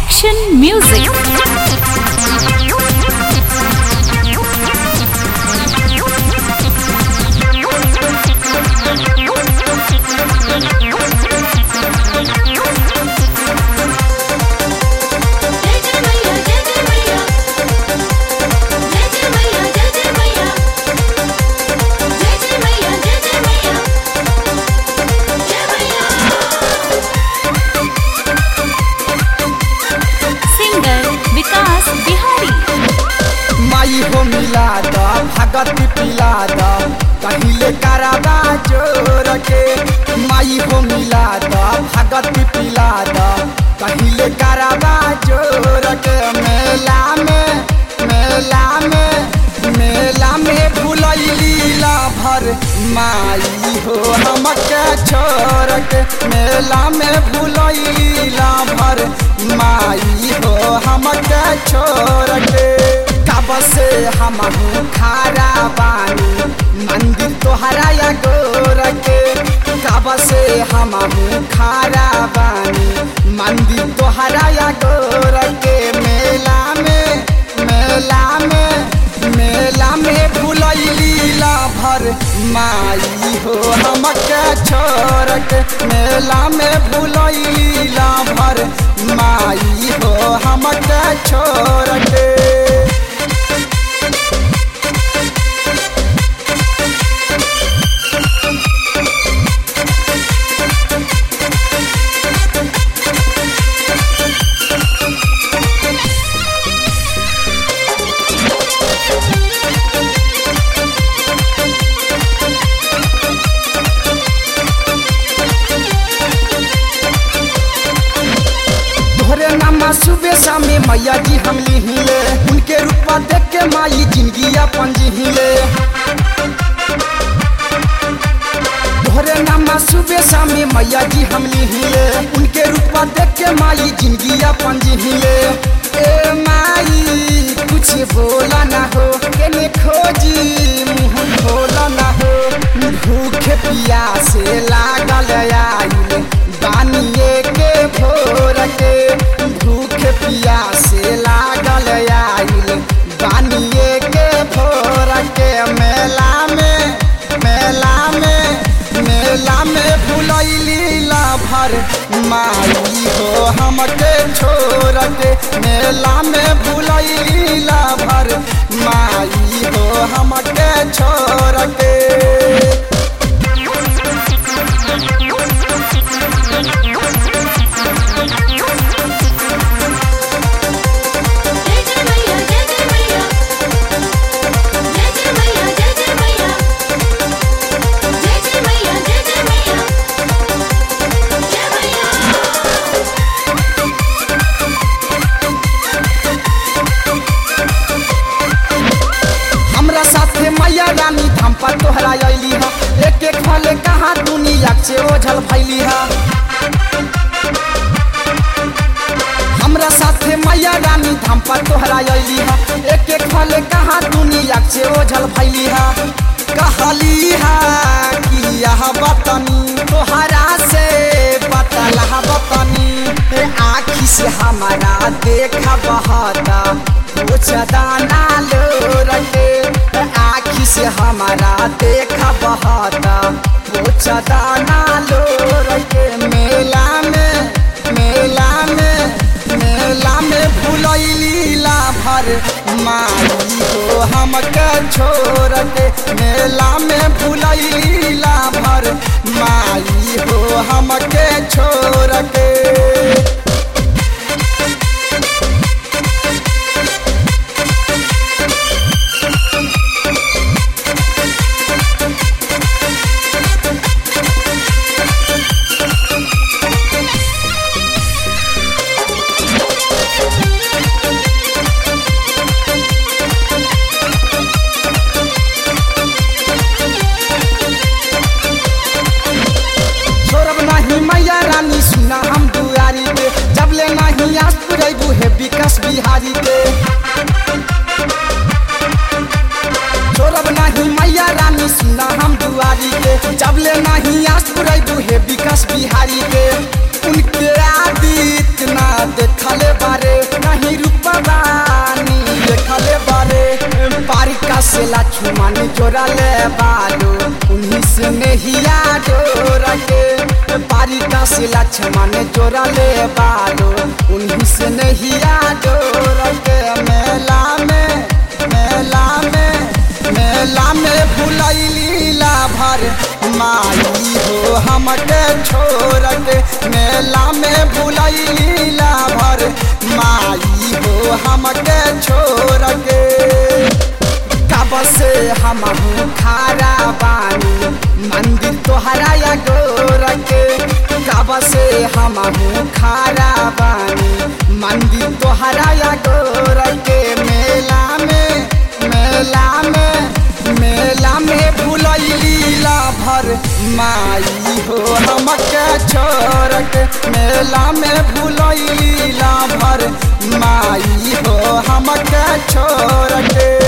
Action Music. जय जय मैया जय जय मैया जय जय मैया जय जय मैया जय जय मैया जय जय मैया जय मैया Singer Vikas Bihari. माई हो मिला द भगत पिला द कहिले कराबा जोर के माई हो मिला द भगत पिला द कहिले कराबा जोर के मेला में मेला में मेला में भुलैली ला भर माई हो हमके छोड़ के मेला में भुलैली ला भर माई हो हमके छोड़ के कब से हम खारा बानी मंदिर तोहरा या गोर के कब से हम खारा बानी मंदिर तोहरा या गोर के मेला में मेला में मेला में भुलैली ला भर माई हो हमके छोड़ के मेला में भुलैली ला भर माई हो हमके छोड़ के तोहरे नामा सुबह शामे मैया जी हम लिहिले उनके रूपा देख के माई जिंदगी अपन जिहिले तोहरे नामा सुबह शामे मैया जी हम लिहिले उनके रूपा देख के माई जिंदगी अपन जिहिले ए माई कुछ बोला ना हो केने खोजी मुंह खोला ना हो भूखे पियासे लागल आइल बानिए के भोर के भूख पियासे लागल आइल बानिए के भोर के मेला में मेला में मेला में भुलैली ला भर माई हो हमके छोड़ के मेला में भुलैली ला भर माई हो हमके छोड़ के जय जय मैया जय जय मैया जय जय मैया जय जय मैया जय जय मैया जय जय मैया जय मैया हमरा साथे मैया रानी धाम पर तोहरा अली हा एक एक फल कहाँ दुनिया से ओझल भैली हा हमरा साथे मैया रानी धाम पर तोहरा अली हा एक एक फल कहाँ दुनिया से ओझल भैली हा कहली हा कि यह बतनी तोहरा से बतला बतनी ए आँखी से हमारा देखा बहता कुछ दाना लो रटे आँखी से हमारा देखा बहता कुछ दाना लो रटे मेला में मेला में मेला में भुलैली ला भर माई हो हमके छोड़ के मेला में भुलैली ला भर माई हो हमके छोड़ के छोड़ब नहीं मैया रानी सुना हम दुआरी पे जब ले नहीं आस पुरेबू है विकास बिहारी के छोड़ब नहीं मैया रानी सुना हम दुआरी के जब ले नहीं आस पुरेबू है विकास बिहारी के उनके आदित्य ना देखले बारे द्वारिका से लक्ष्मण जोड़ा ले बालो उन्हीं से नहीं जोर के मेला में मेला में मेला में भुलैलीला भर माई हो हमके छोड़ के मेला में भुलैलीला भर माई हो हमके छोड़ के कब से हम खारा बानी मंदिर तोहरा या गोर के कब से हम खारा बानी मंदिर तोहरा या गोर के मेला में मेला में मेला में भुलैलीला भर माई हो हमके छोड़ के मेला में भुलैलीला भर माई हो हमके छोड़ के